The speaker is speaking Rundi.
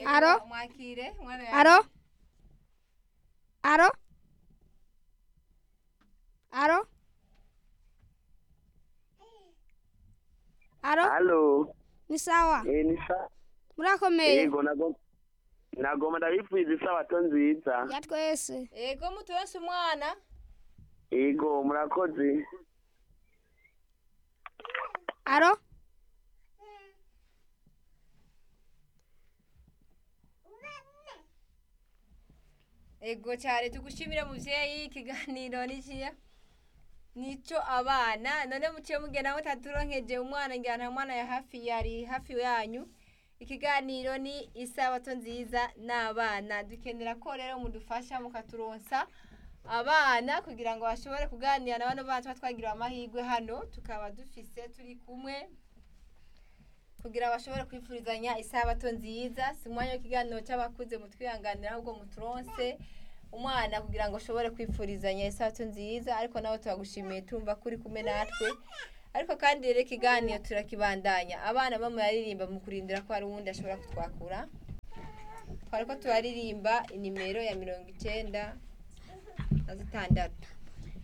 Aro? mwakire mwana ya- aro aro aro aro halo ni sawa eh ni sa murakomeye yego nago nagoma ndabipfuza isabato nziza ya twese ego muturonse umwana yego murakoze aro ego cyane tugushimire muvyeyi ikiganiro nikiya nico abana none muciye mugenda mutaturonkeje umwana ngira nta mwana ya hafi yari hafi yanyu ikiganiro ni isabato nziza n'abana dukenera ko rero mudufasha mukaturonsa abana kugira ngo bashobore kuganira na bano bana tuba twagiriwe amahirwe hano tukaba dufise turi kumwe kugira bashobore kwifurizanya isabato nziza si umwanya w'ikiganiro cy'abakuze mutwihanganira ahubwo muturonse umwana kugira ngo ushobore kwifurizanya isabato nziza ariko nawe turagushimiye tumva ko uri kumwe natwe ariko kandi rero ikiganiro turakibandanya abana bamwe baririmba mu kurindira ko hari uwundi ashobora kutwakura twari ko turaririmba inimero ya mirongo icyenda na zitandatu